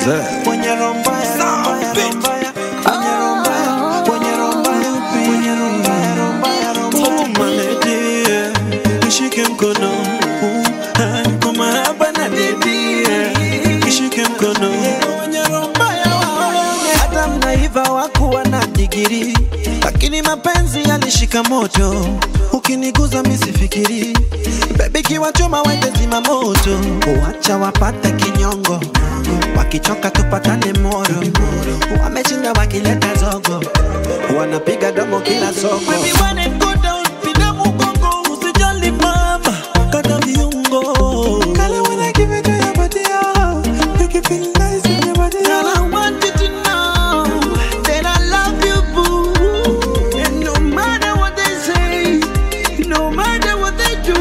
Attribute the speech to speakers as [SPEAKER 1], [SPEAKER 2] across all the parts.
[SPEAKER 1] Wenye roho mbaya, roho mbaya, roho mbaya. Wenye roho mbaya, wenye roho mbaya, wenye roho mbaya, roho mbaya, roho mbaya. Oh, my lady, yeah. Nishike mkono uh, ah, kwa mahaba na dedi yeah. Nishike mkono Wenye roho mbaya, waone. hata mnaiva wakuwa na digiri lakini mapenzi yalishika moto ukiniguza misifikiri bebi kiwachoma wende zima moto uacha wapate kinyongo wakichoka tupatane moro wameshinda wakileta zogo wanapiga domo kila soko Baby, when it go down, pinda mgongo, usijali mama, kata viungo. Kale when I give it to your body, oh, make you feel nice in your body, Girl, I want you to know that I love you, boo. And no matter what they say, no matter what they do,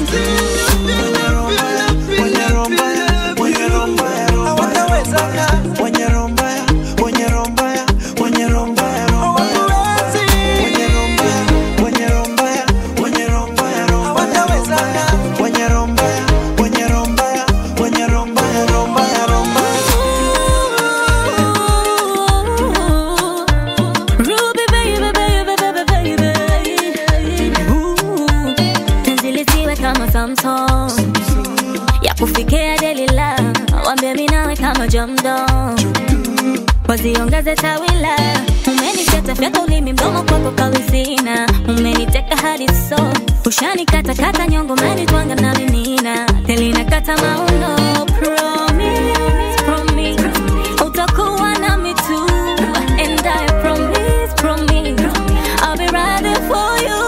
[SPEAKER 2] Ruby baby baby baby baby Ooh, penzi lisiwe kama Samsung ya kufikia Delila, wambie mimi nawe kama jamdo, waziongeze tawila. Umeniteta fyata ulimi mdomo kwako kalisina, umeniteka hadi so ushanikata kata nyongo, umenitwanga na minina telina kata mauno promise, promise utakuwa nami tu and I promise, promise I'll be riding for you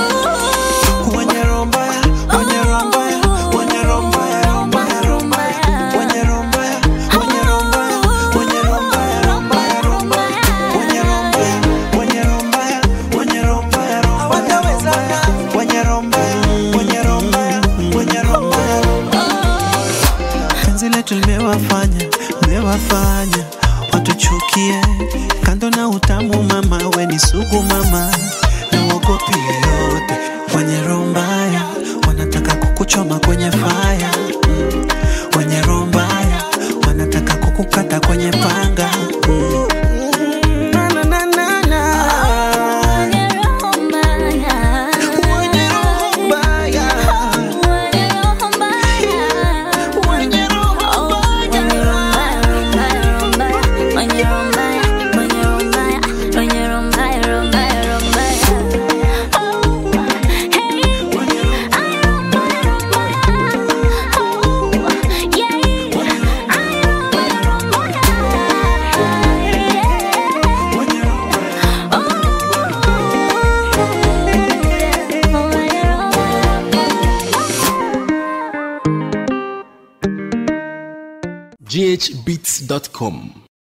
[SPEAKER 1] penzi letu limewafanya limewafanya watuchukie kando na utamu mama we ni sugu mama na uogopi yoyote wenye roho mbaya wanataka kukuchoma kwenye faya mm. wenye roho mbaya wanataka kukukata kwenye panga mm. Na, na, na, na, na. Wenye roho mbaya. Wenye roho mbaya.
[SPEAKER 3] ghbeats.com